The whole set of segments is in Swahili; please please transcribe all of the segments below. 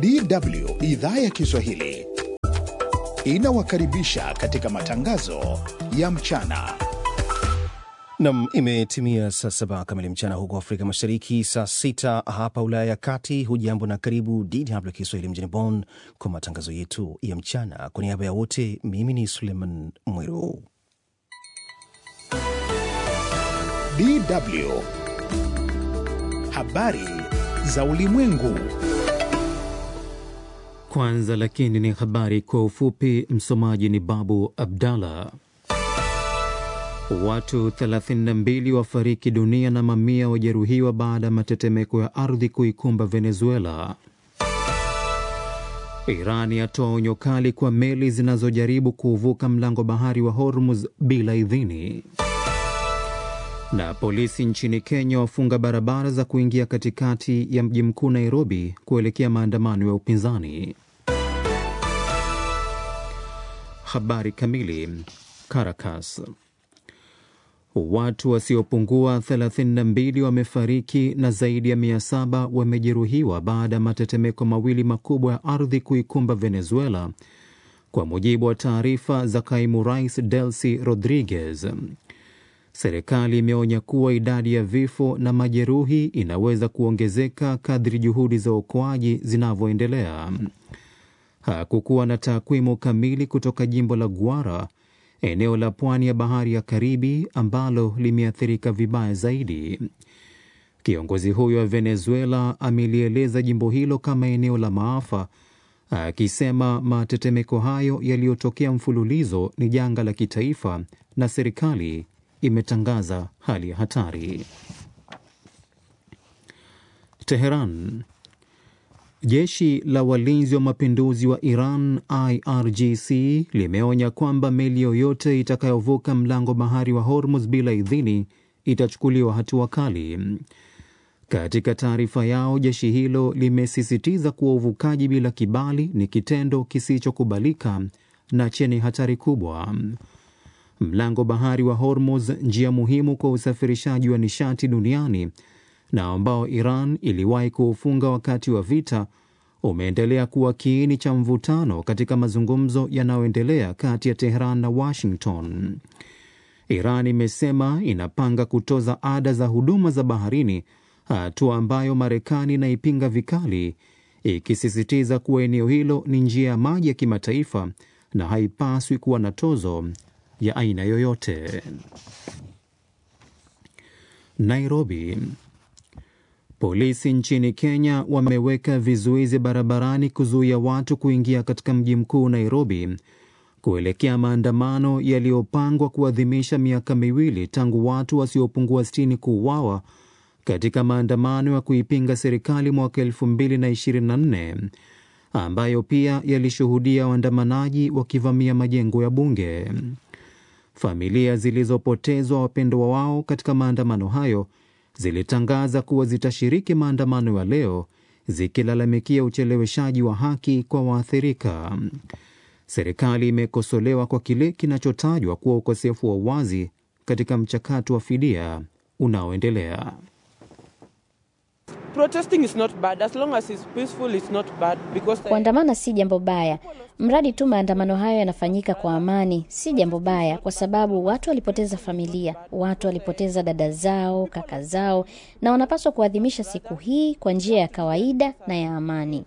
DW idhaa ya Kiswahili inawakaribisha katika matangazo ya mchana. Nam, imetimia saa saba kamili mchana huko Afrika Mashariki, saa sita hapa Ulaya ya Kati. Hujambo na karibu DW Kiswahili mjini Bonn kwa matangazo yetu ya mchana. Kwa niaba ya wote, mimi ni Suleiman Mwiru. DW habari za ulimwengu. Kwanza lakini ni habari kwa ufupi. Msomaji ni Babu Abdallah. Watu 32 wafariki dunia na mamia wajeruhiwa baada ya matetemeko ya ardhi kuikumba Venezuela. Iran yatoa onyo kali kwa meli zinazojaribu kuuvuka mlango bahari wa Hormuz bila idhini. Na polisi nchini Kenya wafunga barabara za kuingia katikati ya mji mkuu Nairobi kuelekea maandamano ya upinzani. Habari kamili. Caracas. Watu wasiopungua 32 wamefariki na zaidi ya 700 wamejeruhiwa baada ya matetemeko mawili makubwa ya ardhi kuikumba Venezuela, kwa mujibu wa taarifa za kaimu rais Delcy Rodriguez. Serikali imeonya kuwa idadi ya vifo na majeruhi inaweza kuongezeka kadri juhudi za uokoaji zinavyoendelea. Hakukuwa na takwimu kamili kutoka jimbo la Guara, eneo la pwani ya bahari ya Karibi ambalo limeathirika vibaya zaidi. Kiongozi huyo wa Venezuela amelieleza jimbo hilo kama eneo la maafa, akisema matetemeko hayo yaliyotokea mfululizo ni janga la kitaifa na serikali imetangaza hali ya hatari. Teheran. Jeshi la walinzi wa mapinduzi wa Iran IRGC limeonya kwamba meli yoyote itakayovuka mlango bahari wa Hormuz bila idhini itachukuliwa hatua kali. Katika taarifa yao, jeshi hilo limesisitiza kuwa uvukaji bila kibali ni kitendo kisichokubalika na chenye hatari kubwa. Mlango bahari wa Hormuz, njia muhimu kwa usafirishaji wa nishati duniani na ambao Iran iliwahi kuufunga wakati wa vita, umeendelea kuwa kiini cha mvutano katika mazungumzo yanayoendelea kati ya Tehran na Washington. Iran imesema inapanga kutoza ada za huduma za baharini, hatua ambayo Marekani inaipinga vikali, ikisisitiza kuwa eneo hilo ni njia ya maji ya kimataifa na haipaswi kuwa na tozo ya aina yoyote. Nairobi. Polisi nchini Kenya wameweka vizuizi barabarani kuzuia watu kuingia katika mji mkuu Nairobi kuelekea maandamano yaliyopangwa kuadhimisha miaka miwili tangu watu wasiopungua sitini kuuawa katika maandamano ya kuipinga serikali mwaka 2024 ambayo pia yalishuhudia waandamanaji wakivamia majengo ya bunge. Familia zilizopotezwa wapendwa wao katika maandamano hayo zilitangaza kuwa zitashiriki maandamano ya leo zikilalamikia ucheleweshaji wa haki kwa waathirika. Serikali imekosolewa kwa kile kinachotajwa kuwa ukosefu wa uwazi katika mchakato wa fidia unaoendelea. Kuandamana si jambo baya, mradi tu maandamano hayo yanafanyika kwa amani. Si jambo baya, kwa sababu watu walipoteza familia, watu walipoteza dada zao, kaka zao, na wanapaswa kuadhimisha siku hii kwa njia ya kawaida na ya amani.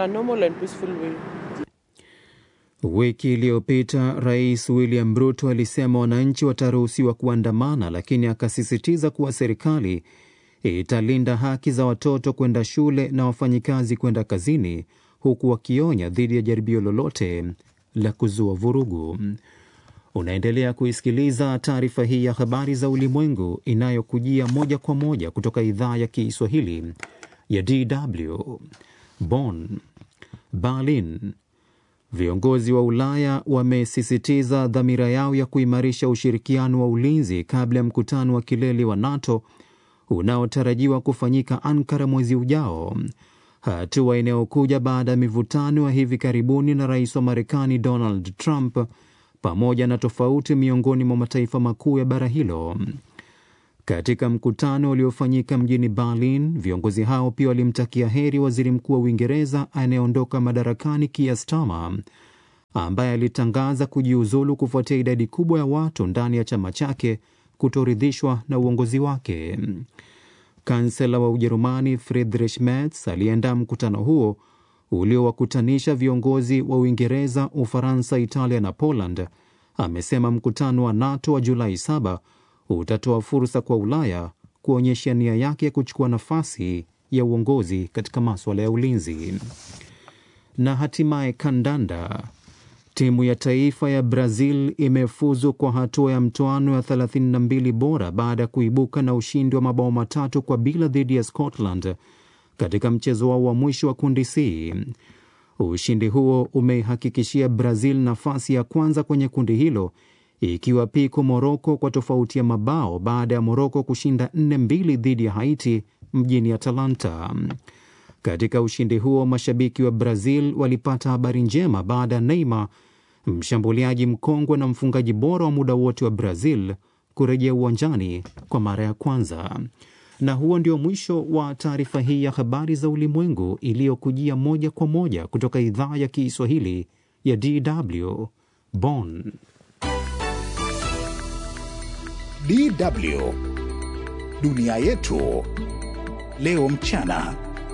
Wiki iliyopita Rais William Ruto alisema wananchi wataruhusiwa kuandamana, lakini akasisitiza kuwa serikali italinda haki za watoto kwenda shule na wafanyikazi kwenda kazini, huku wakionya dhidi ya jaribio lolote la kuzua vurugu. Unaendelea kuisikiliza taarifa hii ya habari za ulimwengu inayokujia moja kwa moja kutoka idhaa ya Kiswahili ya DW Bonn. Berlin. Viongozi wa Ulaya wamesisitiza dhamira yao ya kuimarisha ushirikiano wa ulinzi kabla ya mkutano wa kilele wa NATO unaotarajiwa kufanyika Ankara mwezi ujao, hatua inayokuja baada ya mivutano ya hivi karibuni na rais wa Marekani Donald Trump pamoja na tofauti miongoni mwa mataifa makuu ya bara hilo. Katika mkutano uliofanyika mjini Berlin, viongozi hao pia walimtakia heri waziri mkuu wa Uingereza anayeondoka madarakani Keir Starmer ambaye alitangaza kujiuzulu kufuatia idadi kubwa ya watu ndani ya chama chake kutoridhishwa na uongozi wake. Kansela wa Ujerumani Friedrich Merz aliyeandaa mkutano huo uliowakutanisha viongozi wa Uingereza, Ufaransa, Italia na Poland amesema mkutano wa NATO wa Julai 7 utatoa fursa kwa Ulaya kuonyesha nia yake ya kuchukua nafasi ya uongozi katika maswala ya ulinzi. Na hatimaye kandanda. Timu ya taifa ya Brazil imefuzu kwa hatua ya mtoano ya 32 bora baada ya kuibuka na ushindi wa mabao matatu kwa bila dhidi ya Scotland katika mchezo wao wa mwisho wa kundi C. Ushindi huo umeihakikishia Brazil nafasi ya kwanza kwenye kundi hilo ikiwa piko Moroko kwa tofauti ya mabao baada ya Moroko kushinda 4-2 dhidi ya Haiti mjini Atalanta. Katika ushindi huo mashabiki wa Brazil walipata habari njema baada ya Neymar, mshambuliaji mkongwe na mfungaji bora wa muda wote wa Brazil, kurejea uwanjani kwa mara ya kwanza. Na huo ndio mwisho wa taarifa hii ya habari za ulimwengu iliyokujia moja kwa moja kutoka idhaa ya Kiswahili ya DW Bonn. DW dunia yetu leo mchana.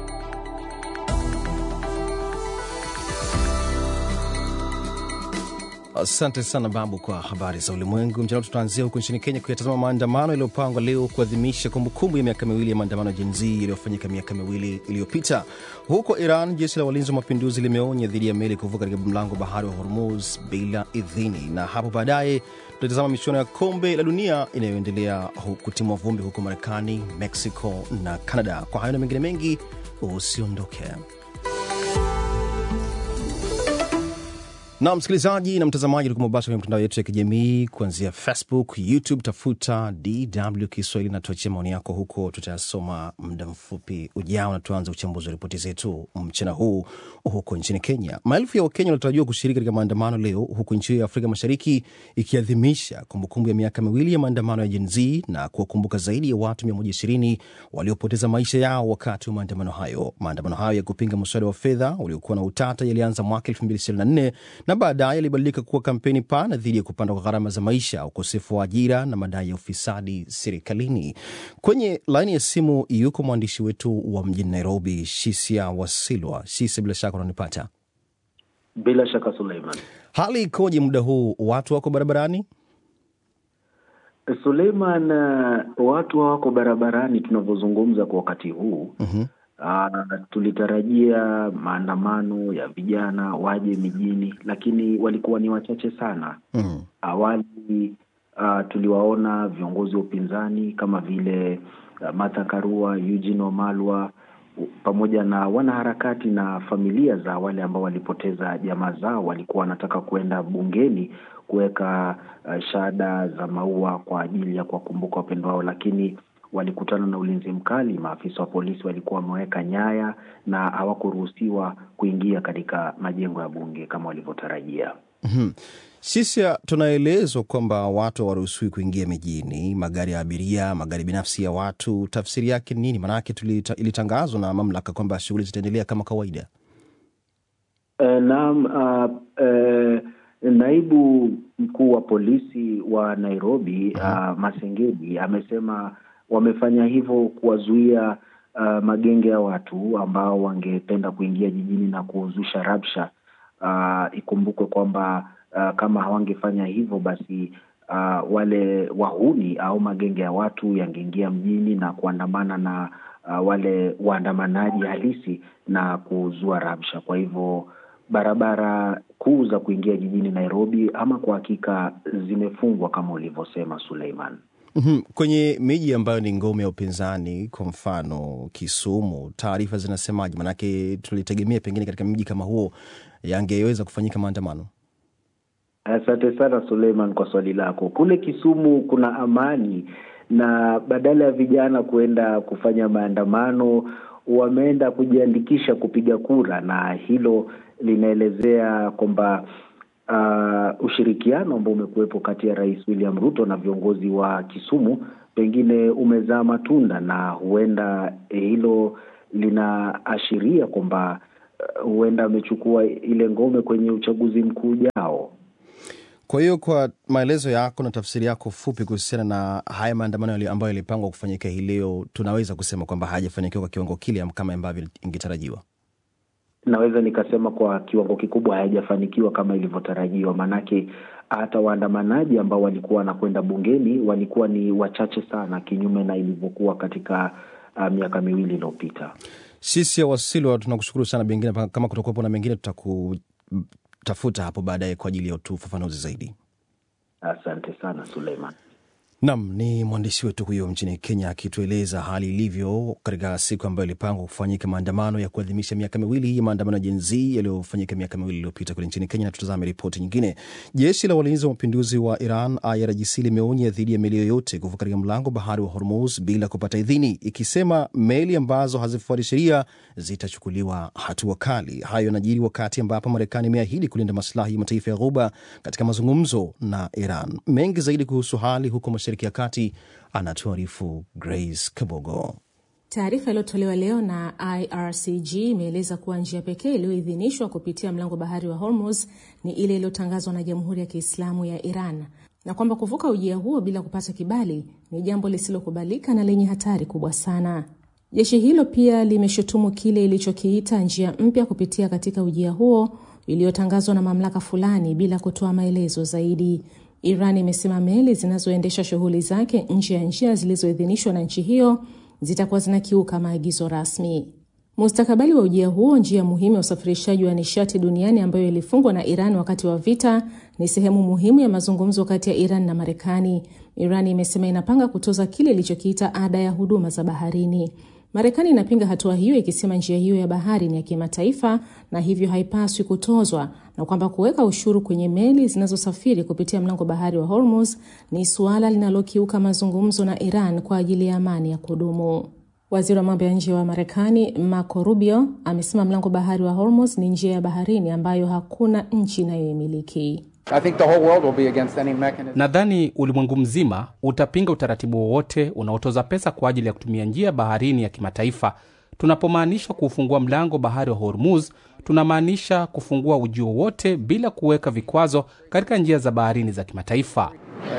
Asante sana Babu kwa habari za ulimwengu mchana. Tutaanzia huko nchini Kenya kuyatazama maandamano yaliyopangwa leo kuadhimisha kumbukumbu ya miaka miwili ya maandamano ya Gen Z yaliyofanyika miaka miwili iliyopita. Huko Iran, jeshi la walinzi wa mapinduzi limeonya dhidi ya meli kuvuka katika mlango wa bahari wa Hormuz bila idhini. Na hapo baadaye tutatazama michuano ya kombe la dunia inayoendelea kutimwa vumbi huko Marekani, Mexico na Canada. Kwa hayo na mengine mengi, usiondoke. na msikilizaji na mtazamaji ulikuwa mubashara kwenye mitandao yetu ya kijamii kuanzia Facebook, YouTube, tafuta DW Kiswahili na tuachia maoni yako huko, tutayasoma muda mfupi ujao, na tuanze uchambuzi wa ripoti zetu mchana huu. Huko nchini Kenya, maelfu ya Wakenya wanatarajiwa kushiriki katika maandamano leo, huku nchi hiyo ya Afrika Mashariki ikiadhimisha kumbukumbu ya miaka miwili ya maandamano ya Gen Z na kuwakumbuka zaidi ya watu 120 waliopoteza maisha yao wakati wa maandamano hayo. Maandamano hayo ya kupinga mswada wa fedha uliokuwa na utata yalianza mwaka 2024 na baadaye yalibadilika kuwa kampeni pana dhidi ya kupanda kwa gharama za maisha, ukosefu wa ajira na madai ya ufisadi serikalini. Kwenye laini ya simu yuko mwandishi wetu wa mjini Nairobi, Shisia Wasilwa. Shisia, bila shaka unanipata? Bila shaka Suleiman. Hali ikoje muda huu, watu wako barabarani? Suleiman, uh, watu hawako barabarani tunavyozungumza kwa wakati huu. mm-hmm. Uh, tulitarajia maandamano ya vijana waje mijini, lakini walikuwa ni wachache sana. mm. Awali uh, tuliwaona viongozi wa upinzani kama vile uh, Martha Karua, Eugene Wamalwa pamoja na wanaharakati na familia za wale ambao walipoteza jamaa zao, walikuwa wanataka kuenda bungeni kuweka uh, shada za maua kwa ajili ya kuwakumbuka wapendwa wao, lakini walikutana na ulinzi mkali. Maafisa wa polisi walikuwa wameweka nyaya na hawakuruhusiwa kuingia katika majengo ya bunge kama walivyotarajia. mm-hmm. Sisi tunaelezwa kwamba watu hawaruhusiwi kuingia mijini, magari ya abiria, magari binafsi ya watu. Tafsiri yake ni nini? Maanake ilitangazwa na mamlaka kwamba shughuli zitaendelea kama kawaida. E, naam. Uh, uh, naibu mkuu wa polisi wa Nairobi uh, Masengedi amesema wamefanya hivyo kuwazuia uh, magenge ya watu ambao wangependa kuingia jijini na kuzusha rabsha. Uh, ikumbukwe kwamba uh, kama hawangefanya hivyo basi uh, wale wahuni au magenge ya watu yangeingia mjini na kuandamana na uh, wale waandamanaji halisi na kuzua rabsha. Kwa hivyo barabara kuu za kuingia jijini Nairobi ama kwa hakika zimefungwa kama ulivyosema Suleiman. Mm-hmm. Kwenye miji ambayo ni ngome ya upinzani, kwa mfano Kisumu, taarifa zinasemaje? Maanake tulitegemea pengine katika mji kama huo yangeweza kufanyika maandamano. Asante sana Suleiman kwa swali lako. Kule Kisumu kuna amani, na badala ya vijana kuenda kufanya maandamano wameenda kujiandikisha kupiga kura, na hilo linaelezea kwamba uh, ushirikiano ambao umekuwepo kati ya Rais William Ruto na viongozi wa Kisumu pengine umezaa matunda na huenda hilo linaashiria kwamba uh, huenda amechukua ile ngome kwenye uchaguzi mkuu ujao. Kwa hiyo kwa maelezo yako na tafsiri yako fupi kuhusiana na haya maandamano ambayo yalipangwa kufanyika hii leo, tunaweza kusema kwamba hayajafanikiwa kwa kiwango kile kama ambavyo ingetarajiwa. Naweza nikasema kwa kiwango kikubwa hayajafanikiwa kama ilivyotarajiwa, maanake hata waandamanaji ambao walikuwa wanakwenda bungeni walikuwa ni wachache sana, kinyume na ilivyokuwa katika uh, miaka miwili iliyopita. Sisi ya Wasilwa tunakushukuru sana, pengine kama kutakuwepo na mengine tutakutafuta hapo baadaye kwa ajili ya ufafanuzi zaidi. Asante sana Suleiman. Nam ni mwandishi wetu huyo nchini Kenya akitueleza hali ilivyo katika siku ambayo ilipangwa kufanyika maandamano ya kuadhimisha miaka miwili ya maandamano ya Gen Z yaliyofanyika miaka miwili iliyopita kule nchini Kenya. Na tutazame ripoti nyingine. Jeshi la walinzi wa mapinduzi wa Iran IRGC limeonya dhidi ya meli yoyote kuvuka katika mlango bahari wa Hormuz bila kupata idhini, ikisema meli ambazo hazifuati sheria zitachukuliwa hatua kali. Hayo yanajiri wakati ambapo Marekani imeahidi kulinda maslahi ya mataifa ya Ghuba katika mazungumzo na Iran. Mengi zaidi kuhusu hali huko Mashariki ya Kati anatuarifu Grace Kabogo. Taarifa iliyotolewa leo na IRCG imeeleza kuwa njia pekee iliyoidhinishwa kupitia mlango bahari wa Hormuz ni ile iliyotangazwa na Jamhuri ya Kiislamu ya Iran na kwamba kuvuka ujia huo bila kupata kibali ni jambo lisilokubalika na lenye hatari kubwa sana. Jeshi hilo pia limeshutumu kile ilichokiita njia mpya kupitia katika ujia huo iliyotangazwa na mamlaka fulani bila kutoa maelezo zaidi. Iran imesema meli zinazoendesha shughuli zake nje ya njia zilizoidhinishwa na nchi hiyo zitakuwa zinakiuka maagizo rasmi. Mustakabali wa ujia huo, njia muhimu ya usafirishaji wa nishati duniani ambayo ilifungwa na Iran wakati wa vita, ni sehemu muhimu ya mazungumzo kati ya Iran na Marekani. Iran imesema inapanga kutoza kile ilichokiita ada ya huduma za baharini. Marekani inapinga hatua hiyo ikisema njia hiyo ya bahari ni ya kimataifa na hivyo haipaswi kutozwa na kwamba kuweka ushuru kwenye meli zinazosafiri kupitia mlango bahari wa Hormuz ni suala linalokiuka mazungumzo na Iran kwa ajili ya amani ya kudumu. Waziri wa mambo ya nje wa Marekani Marco Rubio amesema mlango bahari wa Hormuz ni njia ya baharini ambayo hakuna nchi inayoimiliki. Nadhani ulimwengu mzima utapinga utaratibu wowote unaotoza pesa kwa ajili ya kutumia njia baharini ya kimataifa. Tunapomaanisha kuufungua mlango bahari wa Hormuz, tunamaanisha kufungua ujio wote bila kuweka vikwazo katika njia za baharini za kimataifa.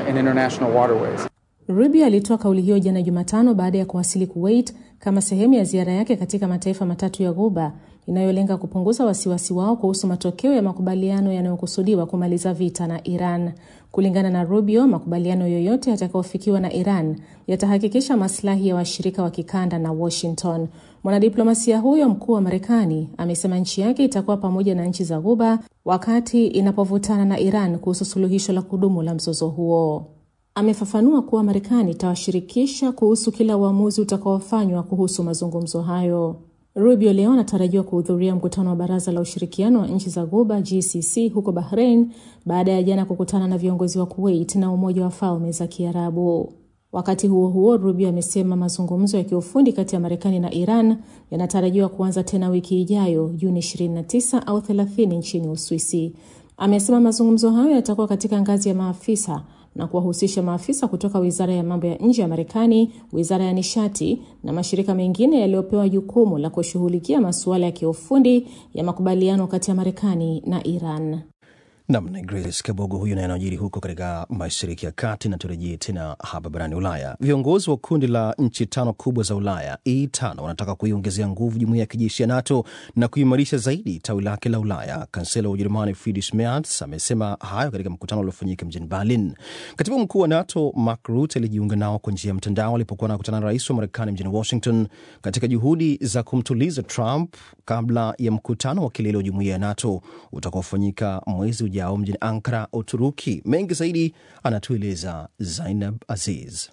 Rubio alitoa kauli hiyo jana Jumatano baada ya kuwasili Kuwait kama sehemu ya ziara yake katika mataifa matatu ya Ghuba inayolenga kupunguza wasiwasi wao kuhusu matokeo ya makubaliano yanayokusudiwa kumaliza vita na Iran. Kulingana na Rubio, makubaliano yoyote yatakayofikiwa na Iran yatahakikisha maslahi ya washirika wa kikanda na Washington. Mwanadiplomasia huyo mkuu wa Marekani amesema nchi yake itakuwa pamoja na nchi za Ghuba wakati inapovutana na Iran kuhusu suluhisho la kudumu la mzozo huo. Amefafanua kuwa Marekani itawashirikisha kuhusu kila uamuzi utakaofanywa kuhusu mazungumzo hayo. Rubio leo anatarajiwa kuhudhuria mkutano wa Baraza la Ushirikiano wa Nchi za Ghuba GCC huko Bahrain baada ya jana kukutana na viongozi wa Kuwait na Umoja wa Falme za Kiarabu. Wakati huo huo, Rubio amesema mazungumzo ya kiufundi kati ya Marekani na Iran yanatarajiwa kuanza tena wiki ijayo Juni 29 au 30 nchini Uswisi. Amesema mazungumzo hayo yatakuwa katika ngazi ya maafisa na kuwahusisha maafisa kutoka wizara ya mambo ya nje ya Marekani, wizara ya nishati na mashirika mengine yaliyopewa jukumu la kushughulikia masuala ya kiufundi ya makubaliano kati ya Marekani na Iran. Nam ni Grace Kabogo huyu naye anajiri huko katika mashariki ya kati. Na turejee tena hapa barani Ulaya. Viongozi wa kundi la nchi tano kubwa za Ulaya E5 wanataka kuiongezea nguvu jumuiya ya kijeshi ya NATO na kuimarisha zaidi tawi lake la Ulaya. Kansela wa Ujerumani Friedrich Merz amesema hayo katika mkutano uliofanyika mjini Berlin. Katibu mkuu wa NATO Mark Rutte alijiunga nao kwa njia ya mtandao alipokuwa anakutana na rais wa Marekani mjini Washington katika juhudi za kumtuliza Trump kabla ya mkutano wa kilele wa jumuiya ya NATO utakaofanyika mwezi ujao mjini Ankara, Uturuki. Mengi zaidi anatueleza Zainab Aziz.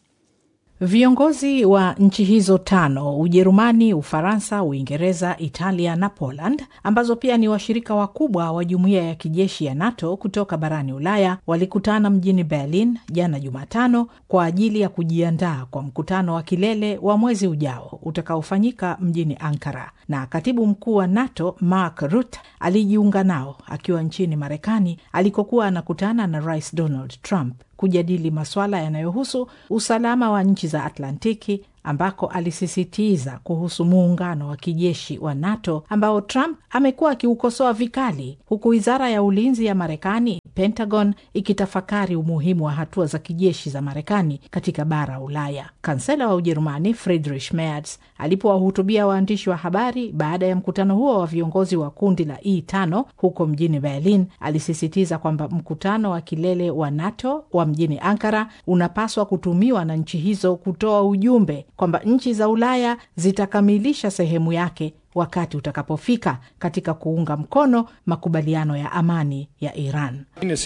Viongozi wa nchi hizo tano Ujerumani, Ufaransa, Uingereza, Italia na Poland, ambazo pia ni washirika wakubwa wa jumuiya ya kijeshi ya NATO kutoka barani Ulaya, walikutana mjini Berlin jana Jumatano kwa ajili ya kujiandaa kwa mkutano wa kilele wa mwezi ujao utakaofanyika mjini Ankara. Na katibu mkuu wa NATO Mark Rutte alijiunga nao akiwa nchini Marekani alikokuwa anakutana na Rais Donald Trump kujadili masuala yanayohusu usalama wa nchi za Atlantiki ambako alisisitiza kuhusu muungano wa kijeshi wa NATO ambao Trump amekuwa akiukosoa vikali, huku wizara ya ulinzi ya Marekani, Pentagon, ikitafakari umuhimu wa hatua za kijeshi za Marekani katika bara Ulaya. Kansela wa Ujerumani Friedrich Merz alipowahutubia waandishi wa habari baada ya mkutano huo wa viongozi wa kundi la E5 huko mjini Berlin, alisisitiza kwamba mkutano wa kilele wa NATO wa mjini Ankara unapaswa kutumiwa na nchi hizo kutoa ujumbe kwamba nchi za Ulaya zitakamilisha sehemu yake wakati utakapofika katika kuunga mkono makubaliano ya amani ya Iran.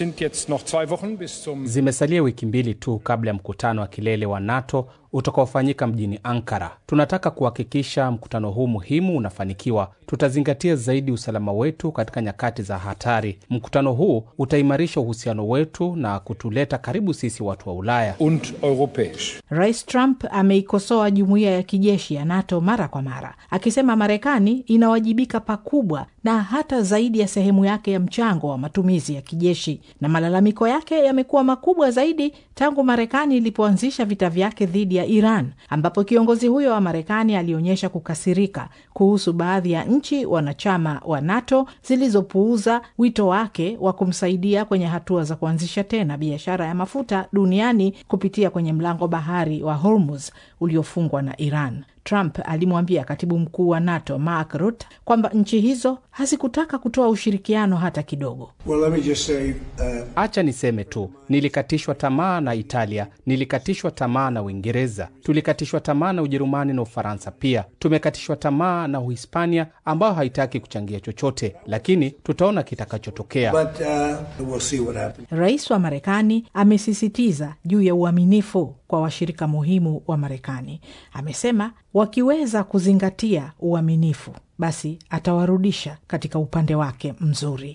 Zimesalia wiki mbili tu kabla ya mkutano wa kilele wa NATO utakaofanyika mjini Ankara. Tunataka kuhakikisha mkutano huu muhimu unafanikiwa. Tutazingatia zaidi usalama wetu katika nyakati za hatari. Mkutano huu utaimarisha uhusiano wetu na kutuleta karibu sisi watu wa Ulaya und europäisch. Rais Trump ameikosoa jumuiya ya kijeshi ya NATO mara kwa mara, akisema Marekani inawajibika pakubwa na hata zaidi ya sehemu yake ya mchango wa matumizi ya kijeshi, na malalamiko yake yamekuwa makubwa zaidi tangu Marekani ilipoanzisha vita vyake dhidi ya Iran, ambapo kiongozi huyo wa Marekani alionyesha kukasirika kuhusu baadhi ya nchi wanachama wa NATO zilizopuuza wito wake wa kumsaidia kwenye hatua za kuanzisha tena biashara ya mafuta duniani kupitia kwenye mlango bahari wa Hormuz uliofungwa na Iran. Trump alimwambia katibu mkuu wa NATO Mark Rutte kwamba nchi hizo hazikutaka kutoa ushirikiano hata kidogo. Well, let me just say, uh, Acha niseme tu, nilikatishwa tamaa na Italia, nilikatishwa tamaa na Uingereza, tulikatishwa tamaa na Ujerumani na Ufaransa pia. Tumekatishwa tamaa na Uhispania ambayo haitaki kuchangia chochote, lakini tutaona kitakachotokea. but uh, we'll see what happens. Rais wa Marekani amesisitiza juu ya uaminifu kwa washirika muhimu wa Marekani. Amesema wakiweza kuzingatia uaminifu, basi atawarudisha katika upande wake mzuri.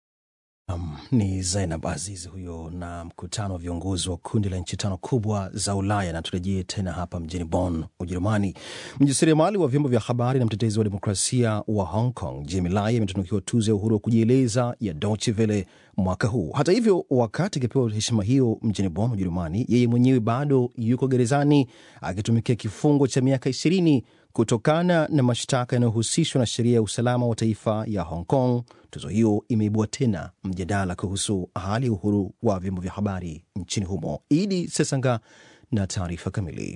Um, ni Zainab Aziz huyo na mkutano wa viongozi wa kundi la nchi tano kubwa za Ulaya. Na turejee tena hapa mjini Bonn, Ujerumani. Mjasiriamali wa vyombo vya habari na mtetezi wa demokrasia wa Hong Kong Jimmy Lai ametunukiwa tuzo ya uhuru wa kujieleza ya Deutsche Welle mwaka huu. Hata hivyo, wakati akipewa heshima hiyo mjini Bonn, Ujerumani, yeye mwenyewe bado yuko gerezani akitumikia kifungo cha miaka ishirini kutokana na mashtaka yanayohusishwa na sheria ya usalama wa taifa ya Hong Kong. Tuzo hiyo imeibua tena mjadala kuhusu hali ya uhuru wa vyombo vya habari nchini humo. Idi Sesanga na taarifa kamili.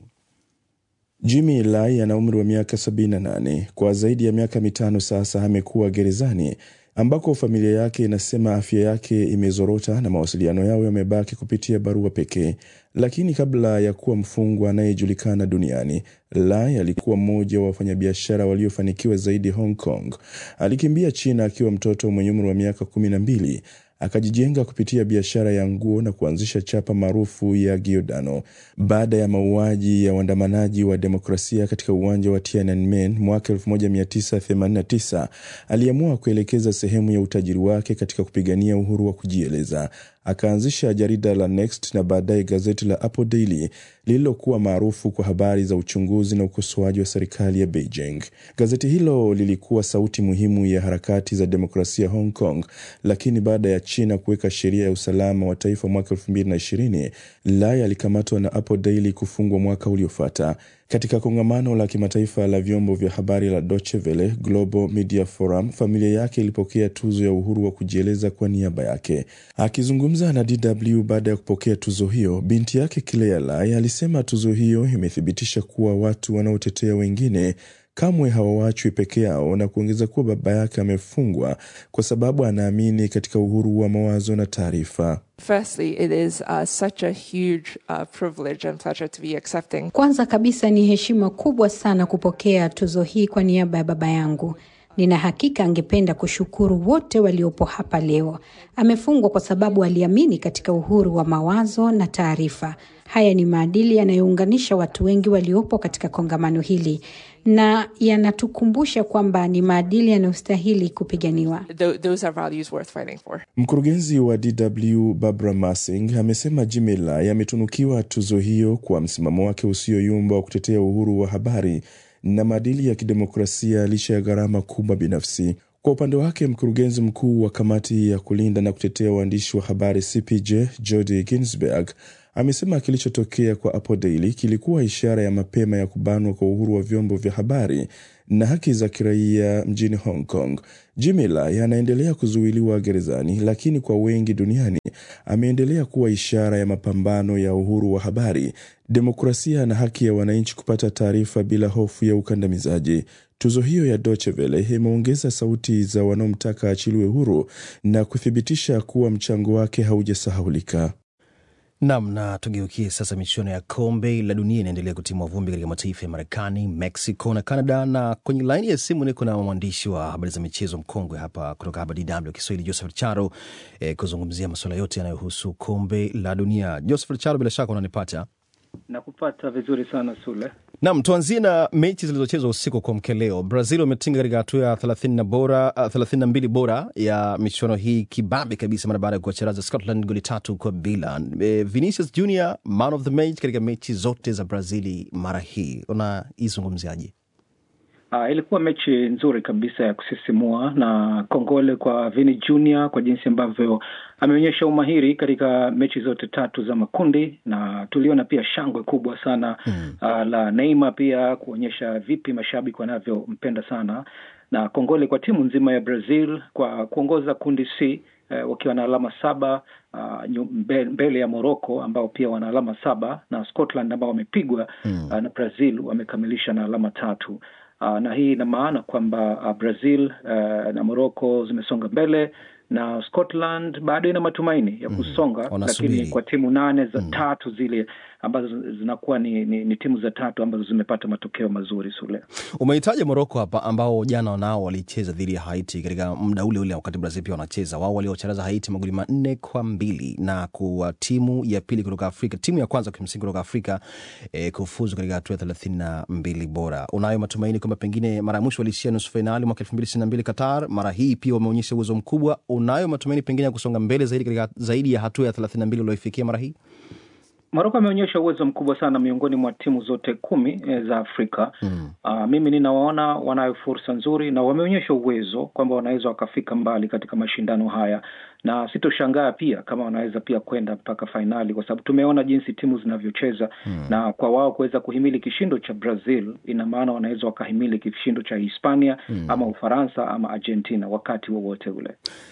Jimmy Lai ana umri wa miaka 78. Kwa zaidi ya miaka mitano sasa amekuwa gerezani ambako familia yake inasema afya yake imezorota na mawasiliano yao yamebaki kupitia barua pekee. Lakini kabla ya kuwa mfungwa anayejulikana duniani, Lai alikuwa mmoja wa wafanyabiashara waliofanikiwa zaidi Hong Kong. Alikimbia China akiwa mtoto mwenye umri wa miaka kumi na mbili akajijenga kupitia biashara ya nguo na kuanzisha chapa maarufu ya Giordano. Baada ya mauaji ya waandamanaji wa demokrasia katika uwanja wa Tiananmen mwaka 1989, aliamua kuelekeza sehemu ya utajiri wake katika kupigania uhuru wa kujieleza. Akaanzisha jarida la Next na baadaye gazeti la Apple Daily lililokuwa maarufu kwa habari za uchunguzi na ukosoaji wa serikali ya Beijing. Gazeti hilo lilikuwa sauti muhimu ya harakati za demokrasia Hong Kong, lakini baada ya China kuweka sheria ya usalama wa taifa mwaka 2020, Lai alikamatwa na Apple Daily kufungwa mwaka uliofuata. Katika kongamano la kimataifa la vyombo vya habari la Deutsche Welle Global Media Forum, familia yake ilipokea tuzo ya uhuru wa kujieleza kwa niaba yake. Akizungumza na DW baada ya kupokea tuzo hiyo, binti yake Claire Lai alisema tuzo hiyo imethibitisha kuwa watu wanaotetea wengine kamwe hawawachwi peke yao na kuongeza kuwa baba yake amefungwa kwa sababu anaamini katika uhuru wa mawazo na taarifa. Firstly, it is uh, such a huge uh, privilege and pleasure to be accepting. Kwanza kabisa ni heshima kubwa sana kupokea tuzo hii kwa niaba ya baba yangu. Nina hakika angependa kushukuru wote waliopo hapa leo. Amefungwa kwa sababu aliamini katika uhuru wa mawazo na taarifa. Haya ni maadili yanayounganisha watu wengi waliopo katika kongamano hili na yanatukumbusha kwamba ni maadili yanayostahili kupiganiwa. Th- those are values worth fighting for. Mkurugenzi wa DW Barbara Massing amesema Jimmy Lai ametunukiwa tuzo hiyo kwa msimamo wake usioyumba wa kutetea uhuru wa habari na maadili ya kidemokrasia licha ya gharama kubwa binafsi. Kwa upande wake, mkurugenzi mkuu wa kamati ya kulinda na kutetea waandishi wa habari CPJ Jodi Ginsberg amesema kilichotokea kwa Apple Daily kilikuwa ishara ya mapema ya kubanwa kwa uhuru wa vyombo vya habari na haki za kiraia mjini Hong Kong. Jimmy Lai anaendelea kuzuiliwa gerezani, lakini kwa wengi duniani ameendelea kuwa ishara ya mapambano ya uhuru wa habari, demokrasia na haki ya wananchi kupata taarifa bila hofu ya ukandamizaji. Tuzo hiyo ya Deutsche Welle imeongeza sauti za wanaomtaka achiliwe huru na kuthibitisha kuwa mchango wake haujasahaulika. Nam na tugeukie sasa. Michuano ya kombe la dunia inaendelea kutimua vumbi katika mataifa ya Marekani, Mexico na Canada, na kwenye laini ya simu niko na mwandishi wa habari za michezo mkongwe hapa kutoka hapa DW Kiswahili, Joseph Charo eh, kuzungumzia masuala yote yanayohusu kombe la dunia. Joseph Charo, bila shaka unanipata? Nakupata vizuri sana Sule. Nam, tuanzie na mechi zilizochezwa usiku kwa mke leo. Brazil wametinga katika hatua ya thelathini na bora thelathini na mbili bora ya michuano hii kibabe kabisa, mara baada ya kuwacharaza Scotland goli tatu kwa bila. E, Vinicius Junior man of the match katika mechi zote za Brazili mara hii, unaizungumziaje? Uh, ilikuwa mechi nzuri kabisa ya kusisimua na kongole kwa Vini Junior kwa jinsi ambavyo ameonyesha umahiri katika mechi zote tatu za makundi, na tuliona pia shangwe kubwa sana mm. uh, la Neymar pia kuonyesha vipi mashabiki wanavyompenda sana, na kongole kwa timu nzima ya Brazil kwa kuongoza kundi C uh, wakiwa na alama saba uh, mbele ya Morocco ambao pia wana alama saba na Scotland ambao wamepigwa mm. uh, na Brazil wamekamilisha na alama tatu. Uh, na hii ina maana kwamba uh, Brazil uh, na Morocco zimesonga mbele na Scotland bado ina matumaini ya kusonga mm, lakini kwa timu nane za mm. tatu zile ambazo zinakuwa ni, ni, ni timu za tatu ambazo zimepata matokeo mazuri. Sule, umehitaja Moroko hapa ambao jana nao walicheza dhidi ya Haiti katika muda ule ule wakati Brazil pia wanacheza, wao waliocharaza Haiti magoli manne kwa mbili na kuwa timu ya pili kutoka Afrika, timu ya kwanza kimsingi kutoka Afrika eh, kufuzu katika hatua ya thelathini na mbili bora. Unayo matumaini kwamba pengine mara ya mwisho waliishia nusu fainali mwaka elfu mbili ishirini na mbili Qatar, mara hii pia wameonyesha uwezo mkubwa. Unayo matumaini pengine ya kusonga mbele zaidi katika zaidi ya hatua ya thelathini na mbili ulioifikia mara hii? Moroko ameonyesha uwezo mkubwa sana miongoni mwa timu zote kumi e, za Afrika mm. Uh, mimi ninawaona wanayo fursa nzuri na wameonyesha uwezo kwamba wanaweza wakafika mbali katika mashindano haya, na sitoshangaa pia kama wanaweza pia kwenda mpaka fainali, kwa sababu tumeona jinsi timu zinavyocheza mm. na kwa wao kuweza kuhimili kishindo cha Brazil, ina maana wanaweza wakahimili kishindo cha Hispania mm. ama Ufaransa ama Argentina wakati wowote ule.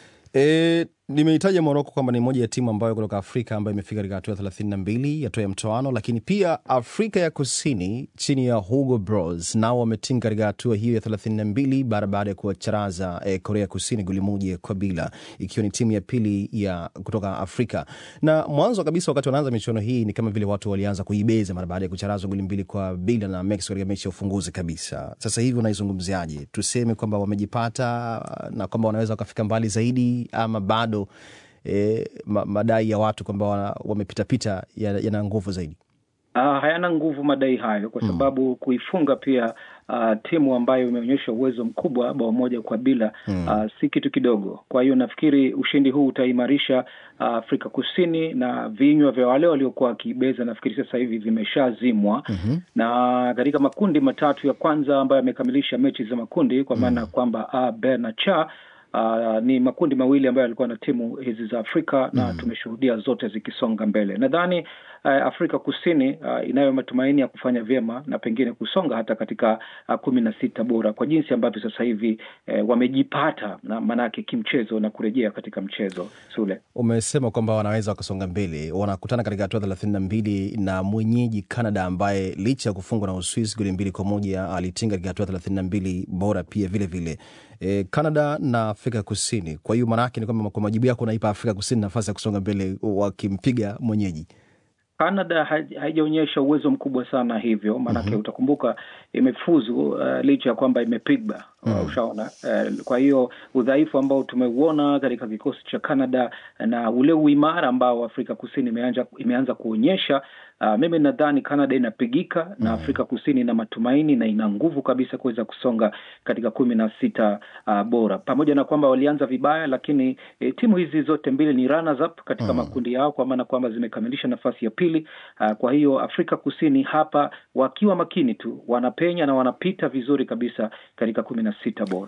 E, nimehitaja Moroko kwamba ni moja ya timu ambayo kutoka Afrika ambayo imefika katika hatua ya thelathini na mbili hatua ya mtoano, lakini pia Afrika ya Kusini chini ya Hugo Bros nao wametinga katika hatua hiyo ya thelathini na mbili bara baada ya kuwacharaza eh, Korea Kusini goli moja kwa bila, ikiwa ni timu ya pili ya kutoka Afrika. Na mwanzo kabisa wakati wanaanza michuano hii ni kama vile watu walianza kuibeza mara baada ya kucharazwa goli mbili kwa bila na Mexico katika mechi ya ufunguzi kabisa. Sasa hivi unaizungumziaje? Tuseme kwamba wamejipata na kwamba wanaweza wakafika mbali zaidi ama bado E, madai ya watu kwamba wamepitapita yana nguvu zaidi? Uh, hayana nguvu madai hayo kwa sababu mm. kuifunga pia uh, timu ambayo imeonyesha uwezo mkubwa bao moja kwa bila mm. uh, si kitu kidogo. Kwa hiyo nafikiri ushindi huu utaimarisha uh, Afrika Kusini na vinywa vya wale waliokuwa wakiibeza nafikiri sasa hivi vimeshazimwa mm -hmm. na katika makundi matatu ya kwanza ambayo yamekamilisha mechi za makundi kwa maana mm. kwamba A, B na cha Uh, ni makundi mawili ambayo yalikuwa na timu hizi za Afrika na mm. tumeshuhudia zote zikisonga mbele. Nadhani uh, Afrika Kusini uh, inayo matumaini ya kufanya vyema na pengine kusonga hata katika uh, kumi na sita bora kwa jinsi ambavyo sasa hivi uh, wamejipata na maanake kimchezo na kurejea katika mchezo. Sule, umesema kwamba wanaweza wakasonga mbele, wanakutana katika hatua thelathini na mbili na mwenyeji Canada ambaye licha ya kufungwa na Uswisi goli mbili kwa moja alitinga katika hatua thelathini na mbili bora pia vilevile vile. E, Canada na Afrika Kusini. Kwa hiyo maanake ni kwamba kwa majibu yako unaipa Afrika Kusini nafasi ya kusonga mbele wakimpiga mwenyeji. Canada haijaonyesha uwezo mkubwa sana hivyo maanake, mm -hmm. utakumbuka imefuzu uh, licha ya kwamba imepigwa mm -hmm. Ushaona uh, kwa hiyo udhaifu ambao tumeuona katika kikosi cha Canada na ule uimara ambao Afrika Kusini imeanza, imeanza kuonyesha Uh, mimi nadhani Canada inapigika mm. na Afrika Kusini ina matumaini na ina nguvu kabisa kuweza kusonga katika kumi na sita uh, bora, pamoja na kwamba walianza vibaya, lakini eh, timu hizi zote mbili ni runners up katika mm. makundi yao, kwa maana kwamba zimekamilisha nafasi ya pili. Uh, kwa hiyo Afrika Kusini hapa wakiwa makini tu wanapenya na wanapita vizuri kabisa katika kumi na sita bora.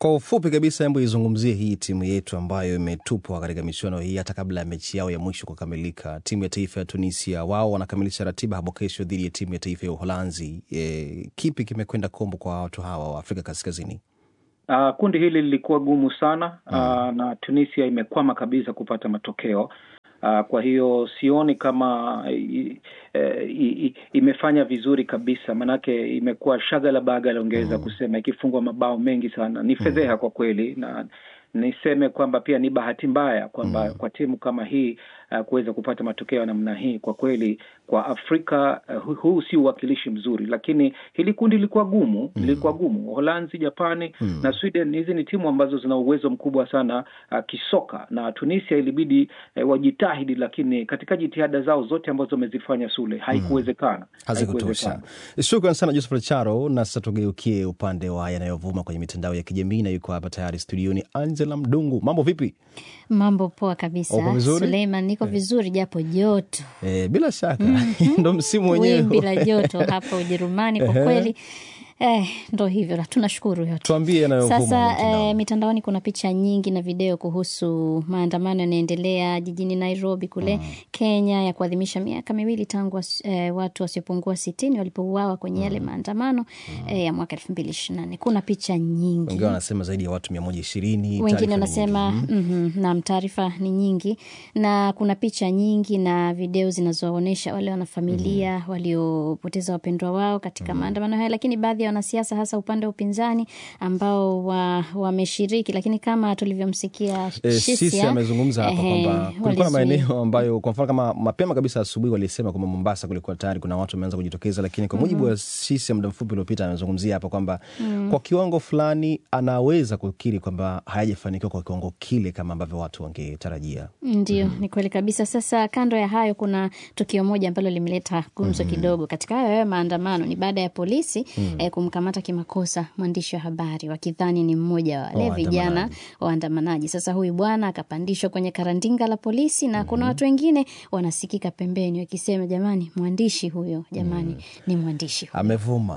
Kwa ufupi kabisa, hebu izungumzie hii timu yetu ambayo imetupwa katika michuano hii hata kabla ya mechi yao ya mwisho kukamilika. Timu ya taifa ya Tunisia, wao wanakamilisha ratiba hapo kesho dhidi ya timu ya taifa ya Uholanzi. E, kipi kimekwenda kombo kwa watu hawa wa Afrika Kaskazini? Uh, kundi hili lilikuwa gumu sana uh, na Tunisia imekwama kabisa kupata matokeo. Uh, kwa hiyo sioni kama i, i, i, imefanya vizuri kabisa, manake imekuwa shagala bagala, ungeweza kusema, ikifungwa mabao mengi sana. Ni fedheha kwa kweli, na niseme kwamba pia ni bahati mbaya kwamba kwa timu kama hii uh, kuweza kupata matokeo ya namna hii. Kwa kweli kwa Afrika uh, huu si uwakilishi mzuri, lakini hili kundi lilikuwa gumu, lilikuwa gumu. Uholanzi, Japani na Sweden, hizi ni timu ambazo zina uwezo mkubwa sana uh, kisoka, na Tunisia ilibidi uh, wajitahidi, lakini katika jitihada zao zote ambazo wamezifanya Sule haikuwezekana, hazikutosha. Shukran sana Joseph Charo, na sasa tugeukie upande wa yanayovuma kwenye mitandao ya kijamii, na yuko hapa tayari studioni Angela Mdungu. Mambo vipi? Mambo poa kabisa. Uko vizuri? Suleiman, niko vizuri japo joto E, bila shaka ndo msimu wenyewe wimbi la joto hapa Ujerumani kwa Ehe. kweli. Eh, ndo hivyo la tunashukuru yote. Tuambie yanayovuma Sasa mitandaoni. eh, mitandaoni kuna picha nyingi na video kuhusu maandamano yanaendelea jijini Nairobi kule Kenya ya kuadhimisha miaka miwili tangu was- eh, watu wasiopungua sitini walipouawa kwenye yale maandamano eh, ya mwaka elfu mbili ishirini na nne. Kuna picha nyingi wengine wanasema zaidi ya watu mia moja ishirini wengine wanasema mm nam, taarifa ni nyingi na kuna picha nyingi na video zinazoonyesha wale wanafamilia waliopoteza wapendwa wao katika maandamano haya, lakini baadhi ya wanasiasa hasa upande wa upinzani ambao wa- wameshiriki, lakini kama tulivyomsikia E, Shisia, sisi amezungumza hapa ehe, kwamba kulikuwa na walizuia. maeneo ambayo kwa mfano kama mapema kabisa asubuhi walisema kwamba Mombasa kulikuwa tayari kuna watu wameanza kujitokeza, lakini kwa mujibu wa sisi muda mfupi uliopita amezungumzia hapa kwamba kwa kiwango fulani anaweza kukiri kwamba hayajafanikiwa kwa kiwango kile kama ambavyo watu wangetarajia. Ndio, ni kweli kabisa. Sasa kando ya hayo, kuna tukio moja ambalo limeleta gumzo kidogo katika hayo hayo maandamano. Ni baada ya polisi eh, kumkamata kimakosa mwandishi wa habari wakidhani ni mmoja wa wale Waandamanaji. vijana waandamanaji. Sasa huyu bwana akapandishwa kwenye karandinga la polisi na kuna watu wengine wanasikika pembeni wakisema, jamani, mwandishi huyo, jamani, ni mwandishi huyo Amevuma.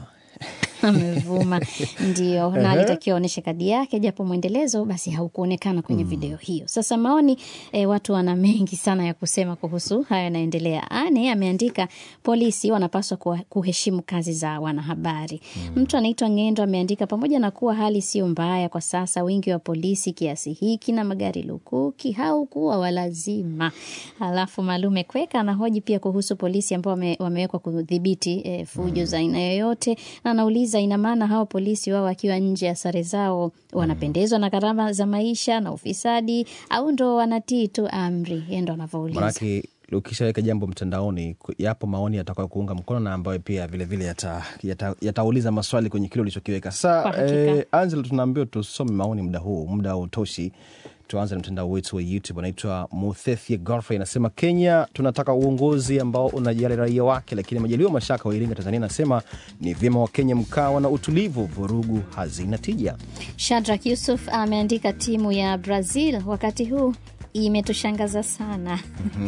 amevuma ndio, na alitakiwa aonyeshe kadi yake, japo mwendelezo basi haukuonekana kwenye video hiyo. Sasa maoni e, watu wana mengi sana ya kusema kuhusu haya yanaendelea. Ane ameandika polisi wanapaswa kuwa- kuheshimu kazi za wanahabari. Mtu anaitwa Ngendo ameandika pamoja na kuwa hali sio mbaya kwa sasa, wingi wa polisi kiasi hiki na magari lukuki haukuwa walazima. Alafu Malume Kweka anahoji pia kuhusu polisi ambao wame, wamewekwa kudhibiti e, fujo za aina yoyote, na anauliza ina maana hao polisi wao wakiwa nje ya sare zao wanapendezwa na gharama za maisha na ufisadi au ndo wanatii tu amri? Yeye ndo anavyouliza. Manake ukishaweka jambo mtandaoni, ku- yapo maoni yatakayo kuunga mkono na ambayo pia vilevile yatauliza yata, yatauliza maswali kwenye kile ulichokiweka. Kwa Sa hakika. eh, Angela, tunaambiwa tusome maoni muda huu, muda hautoshi. Tuanze na mtandao wetu wa YouTube, anaitwa Muthethie Godfrey anasema, Kenya tunataka uongozi ambao unajali raia wake, lakini Majaliwa Mashaka wa Iringa, Tanzania anasema ni vyema Wakenya mkawa na utulivu, vurugu hazina tija. Shadrack Yusuf ameandika timu ya Brazil wakati huu imetushangaza sana.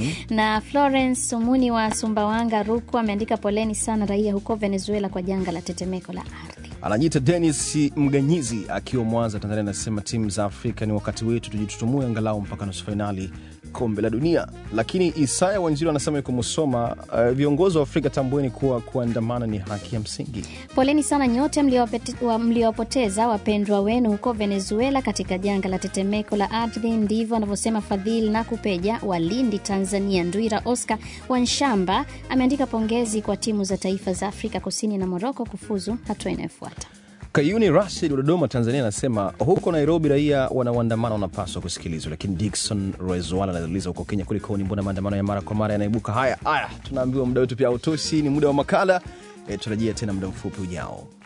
na Florence Sumuni wa Sumbawanga, Rukwa ameandika poleni sana raia huko Venezuela kwa janga la tetemeko la ardhi. Anajiita Denis Mganyizi akiwa Mwanza, Tanzania, anasema timu za Afrika ni wakati wetu tujitutumue angalau mpaka nusu fainali kombe la dunia. Lakini Isaya Wanjiru anasema yuko Musoma, uh, viongozi wa Afrika tambueni kuwa kuandamana ni haki ya msingi. Poleni sana nyote mliowapete- wa- mliowapoteza wapendwa wenu huko Venezuela katika janga la tetemeko la ardhi. Ndivyo anavyosema Fadhili na Kupeja wa Lindi, Tanzania. Ndwira Oscar Wanshamba ameandika pongezi kwa timu za taifa za Afrika Kusini na Moroko kufuzu hatua inayofuata. Kayuni Rashid wa Dodoma, Tanzania, anasema huko Nairobi raia wanaoandamana wanapaswa kusikilizwa. Lakini Dikson Rezwala anauliza huko Kenya kulikoni, mbona maandamano ya mara kwa mara yanaibuka? Haya haya, tunaambiwa muda wetu pia hautoshi, ni muda wa makala. E, tutarajia tena muda mfupi ujao.